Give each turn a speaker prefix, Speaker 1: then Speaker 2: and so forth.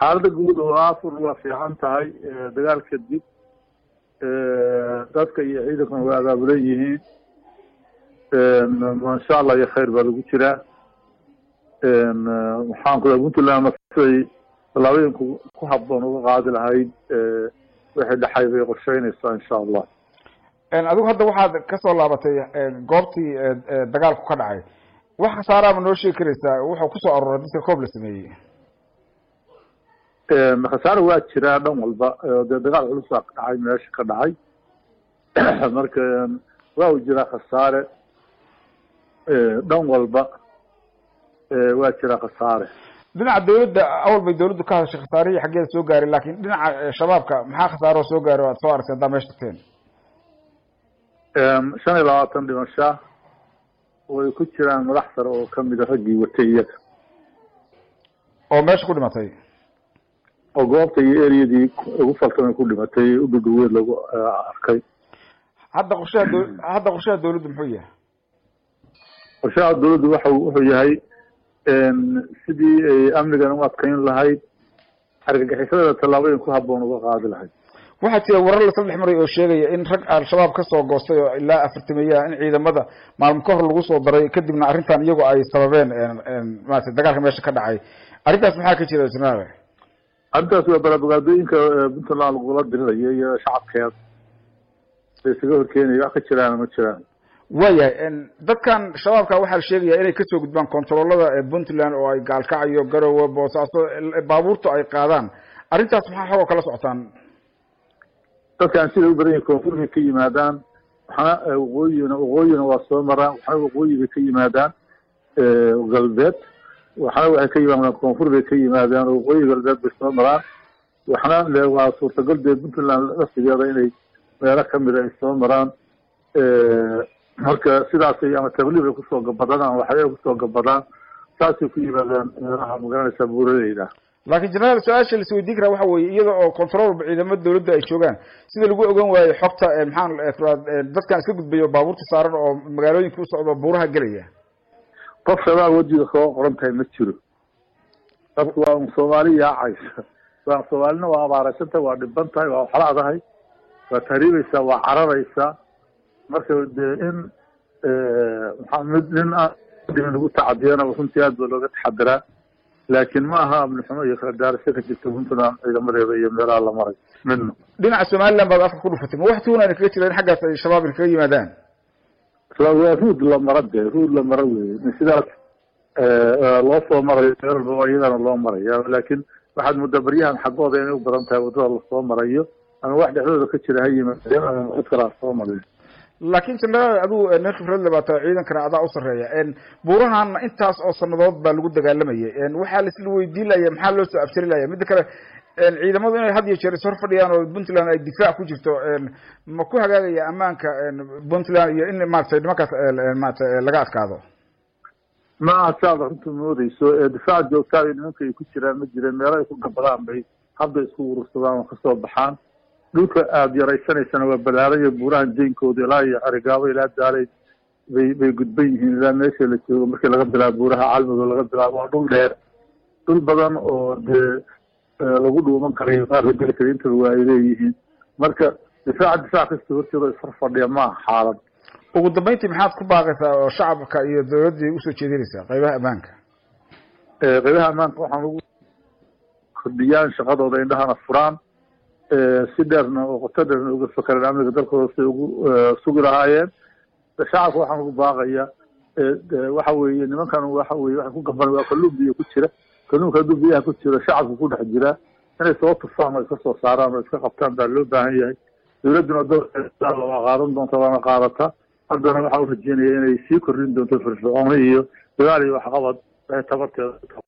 Speaker 1: xaalada guud oo afur waa fiican tahay dagaal kadib dadka iyo ciidankuna waa abaabulan yihiin insha allah iyo khayr baa lagu jiraa waxaan ku puntland siday tallaabooyinku ku habboon uga qaadi lahayd wixii dhexay bay qorsheynaysaa insha allah
Speaker 2: adigu hadda waxaad kasoo laabatay goobtii dagaalku ka dhacay wax khasaaraama noo sheegi karaysaa wuxuu kusoo aruuray dadka koob la sameeyey
Speaker 1: khasaare waa jiraa dhan walba dee dagaal culusaa ka dhacay meesha ka dhacay marka waa u jiraa khasaare dhan walba waa jiraa khasaare
Speaker 2: dhinaca dawladda awal bay dawladdu ka hadashay khasaarihii xaggeeda soo gaaray lakin dhinaca shabaabka maxaa khasaaroo soo gaaray o aad soo aragtay haddaa meesha tagteen
Speaker 1: shan iyo labaatan dhimasha way ku jiraan madax sare oo kamida raggii watay iyaga
Speaker 2: oo meesha ku dhimatay
Speaker 1: oo goobta iyo ereyadii ugu faltamay ku dhimatay udhudhuweed lagu arkay
Speaker 2: hadda qorshaha daw hadda qorshaha dawladdu muxuu yahay
Speaker 1: qorshaha dawladdu waxa wuxuu yahay sidii ay amnigan u adkayn lahayd argagixisadana tallaabooyin ku habboon uga qaadi lahayd
Speaker 2: waxaa jira warar lasla dhex maray oo sheegaya in rag al-shabaab kasoo goostay oo ilaa afartameeyaha in ciidamada maalmo ka hor lagu soo daray kadibna arrintan iyagu ay sababeen maarata dagaalka meesha ka dhacay arrintaas maxaa ka jira jenaraal
Speaker 1: arrintaas waa barabogaadooyinka puntland lagula diriraya iyo shacabkeeda la isaga horkeenaya wax ka jiraan ma jiraan
Speaker 2: waayahay dadkan shabaabka waxaa la sheegaya inay kasoo gudbaan controlada puntland oo ay gaalkacayo garowe boosaaso baabuurtu ay qaadaan arrintaas maxaa xogoo kala socotaan
Speaker 1: dadkan siday u badan yahin koonfur bay ka yimaadaan waxna waqooyina waqooyina waa soo maraan waxna waqooyi bay ka yimaadaan galbeed waxna waxay ka yimaadaan koonfur bay ka yimaadaan oo waqooyi galbeed bay soo maraan waxna le waa suurtagal dee puntland laftigeeda inay meelo kamida ay soo maraan marka sidaasay ama tabliib ay kusoo gabadaan ama waxyaay kusoo gabadaan saasay ku yimaadaan meelaha magaranaysaa buuradeyda
Speaker 2: laakin jenaraal su-aasha la isweydiin karaa waxa weeye iyada oo control ciidamada dawladda ay joogaan sida lagu ogan waayo xogta maxaan dadkan iska gudbayo baabuurta saaran oo magaalooyinka u socdo buuraha gelaya
Speaker 1: qof shabaab wajiga kaga qoran tahay ma jiro dadku waa un soomaali yaacaysa waa soomaalina waa abaaraysan tahay waa dhiban tahay waa waxlaadahay waa tahriibaysaa waa cararaysaa marka dee in maxaa mid nin aan lagu tacadiyana runtii aad ba looga taxadiraa laakin ma aha amnixumo iyo kala daarasho ka jirta puntland ciidamadeeda iyo meelaha la maray midna
Speaker 2: dhinaca somaliland baad afka ku dhufatay ma wax tuunayna kaga jira in xaggaas ay shabaab kaga yimaadaan
Speaker 1: waa ruud la mara de ruud la mara wey sidaas loo soo marayo meel walba iyadana loo maraya laakin waxaad muddaa baryahan xaggooda inay u badan tahay waddada lasoo marayo ama wax dhexdooda ka jira ha yimaadeen ama cid kala soo marayo
Speaker 2: laakin jenaraal adigu nin khibrad labaata ciidankana adaa u sarreeya buurahan intaas oo sanadood baa lagu dagaalamayay waxaa laisla weydiin laya maxaa loo soo abtiri laya midda kale ciidamadu inay had iyo jeer is hor fadhiyaan oo puntland ay difaac ku jirto ma ku hagaagaya ammaanka puntland iyo in maratay nimankaas maarata laga adkaado
Speaker 1: ma aha saad runta moodeyso difaac joogtaa iyo nimanka ay ku jiraan ma jireen meelo ay ku gabadaan bay hadda isku urursadaan oo kasoo baxaan dhulka aada yaraysanaysana waa balaaraya buurahan jeynkooda ilaa iyo arigaabo ilaa daalay bay bay gudban yihiin ilaa meesha la joogo markii laga bilaabo buuraha calmigo laga bilaabo waa dhul dheer dhul badan oo dee lagu dhuuman karayo qaar la geli kara intaba waa ay leeyihiin marka difaaca difaac kasta horteeda isfar fadhiya ma aha xaalad
Speaker 2: ugu dambeyntii maxaad ku baaqaysaa oo shacabka iyo dawladdii usoo jeedinaysaa qaybaha ammaanka
Speaker 1: qaybaha ammaanka waxaan ugu kordhiyaan shaqadooda indhahana furaan si dheerna oo qoto dheerna uga fakereen amniga dalkooda siay ugu sugi lahaayeen shacabka waxaan ugu baaqaya waxa weeye nimankan waxa weye waxay ku gaban waa kalluun biyo ku jira kalluunka hadduu biyaha ku jiro shacabka ku dhex jiraa inay soo tufaan oo iska soo saaraan oo iska qabtaan baa loo baahan yahay dawladduna doorkeeda waa qaadan doonta waana qaadataa haddana waxa u rajeynaya inay sii kordhin doonto firfircooni iyo dagaal iyo waxqabad waxay tabarteeda